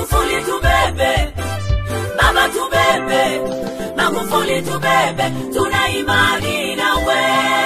Magufuli tubebe, baba tubebe, Magufuli tubebe, tuna imani nawe.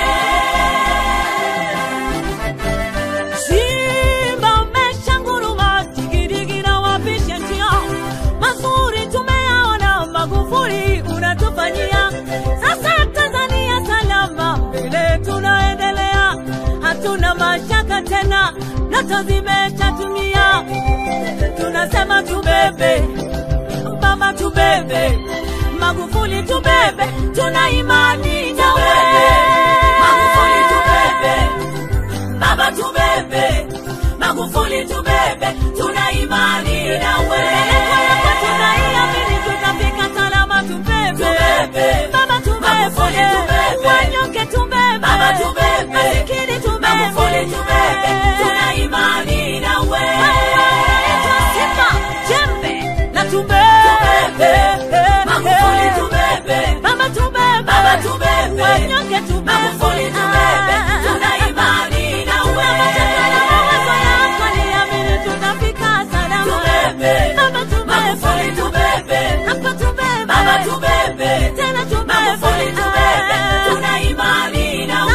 Simba umeshanguruma, digidigi na wapisha njia, mazuri tumeyaona, Magufuli unatufanyia. Sasa Tanzania salama, mbele tunaendelea, hatuna mashaka tena, ndoto zimeshatumia. Tunasema tubebe, mama tubebe, Magufuli tubebe, tuna imani nawe. Magufuli tubebe, baba tubebe, Magufuli tubebe, tuna imani nawe. tunaiamini tutafika salama, tubebe Tubebe. baba, Magufuli tubebe tubebe. wanyonge, tubebe Baba tubebe, masikini, tubebe Magufuli tubebe, tuna imani nawe. Naitwa Simba jembe na Tubebe. tubebe Magufuli tubebe, baba, tubebe Baba tubebe. wanyonge, tubebe Magufuli tubebe, tuna imani nawe. mawazo yako niamini, tutafika salama Tubebe. baba, tubebe Magufuli tubebe, hapa tubebe Baba tubebe, tena tubebe Magufuli tubebe, tuna imani nawe.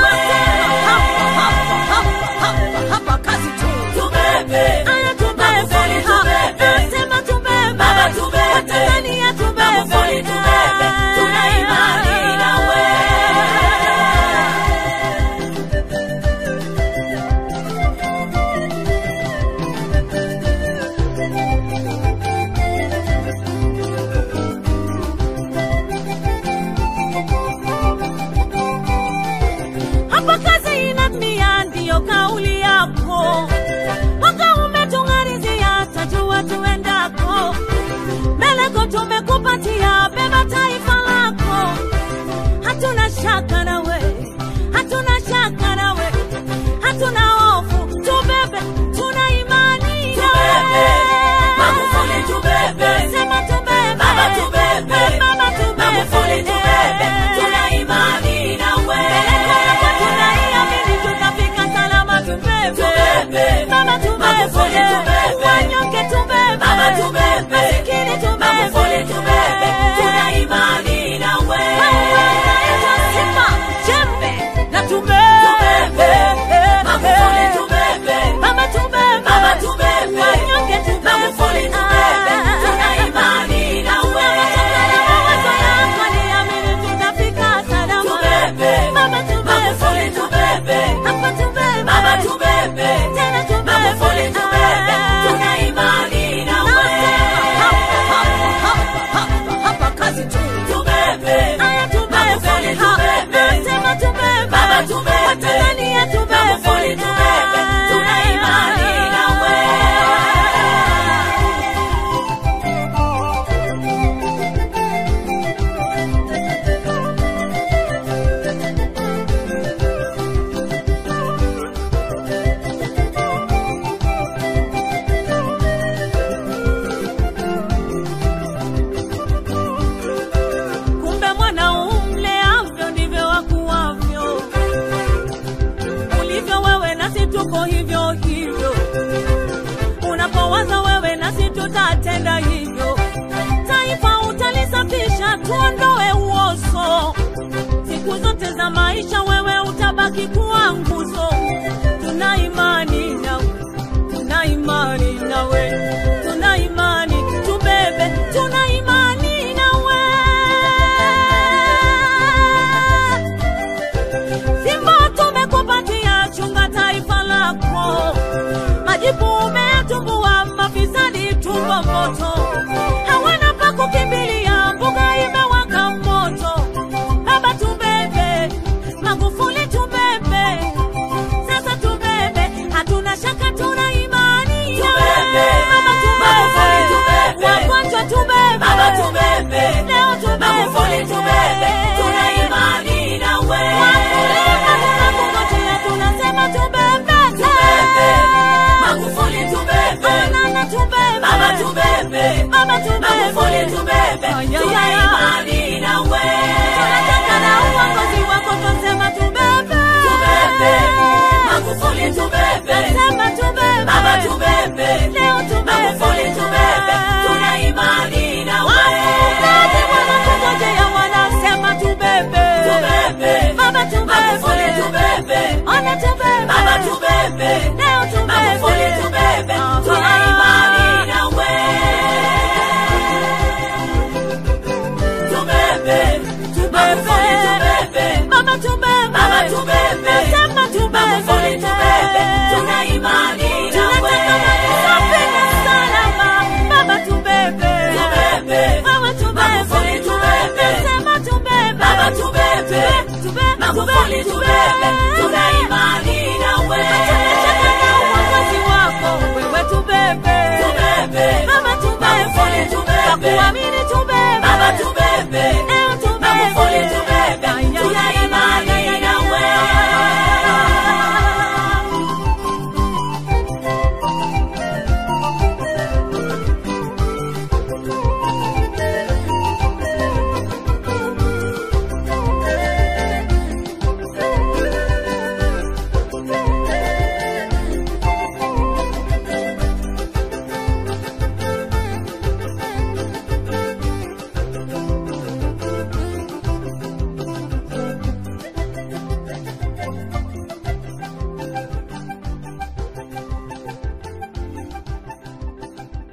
Tubebe, Magufuli tubebe, Baba tubebe, Magufuli tubebe, tuna imani nawe. Hapa kazi inatimia, ndiyo kauli yako. Mwaka umetung'arizia, tajua tuendako. Meleko tumekupatia, beba taifa lako. Hatuna shaka nawe, hatuna shaka nawe, hatuna hofu. Tubebe, tuna imani nawe. Tubebe, Magufuli tubebe, Sema tubebe, Baba tubebe, Baba tubebe, Magufuli tubebe, tuna imani nawe. tunaiamini tutafika salama, tubebe Tubebe, Baba tubebe, Magufuli tubebe, wanyonge tubebe, Baba tubebe, masikini tubebe, Magufuli tubebe, tuna imani nawe. Naitwa Simba jembe na tubebe, Magufuli tubebe, Baba tubebe, Baba tubebe, wanyonge tubebe, Magufuli tubebe, tuna imani nawe. mawazo yako niamini, tutafika salama, Tubebe, Baba tubebe, Magufuli tubebe, hapa tubebe, Baba tubebe, tena tubebe, Magufuli tubebe, tuna imani nawe. Tubebe, Magufuli tubebe, Baba tubebe, Magufuli tubebe, tuna imani nawe. Kumbe mwana umleavyo ndivyo wakuwavyo, ulivyo wewe nasi tuko hivyo hivyo, unapowaza wewe nasi tutatenda hivyo. Taifa utalisafisha, tuondoe uozo, siku zote za maisha wewe utabaki kuwa nguzo. Tuna imani nawe, tuna imani nawe, tuna imani tubebe, tuna imani nawe. Simba tumekupatia, chunga taifa lako, majipu umetumbua, mafisadi tumbo moto, hawana pa kukimbilia, mbuga imewaka moto. Baba tubebe, Magufuli tubebe, Magufuli tubebe, tuna imani nawe. Tumecheka na uongozi wako, wewe tubebe. Tubebe. Baba tubebe. Magufuli tubebe. Kwa kuamini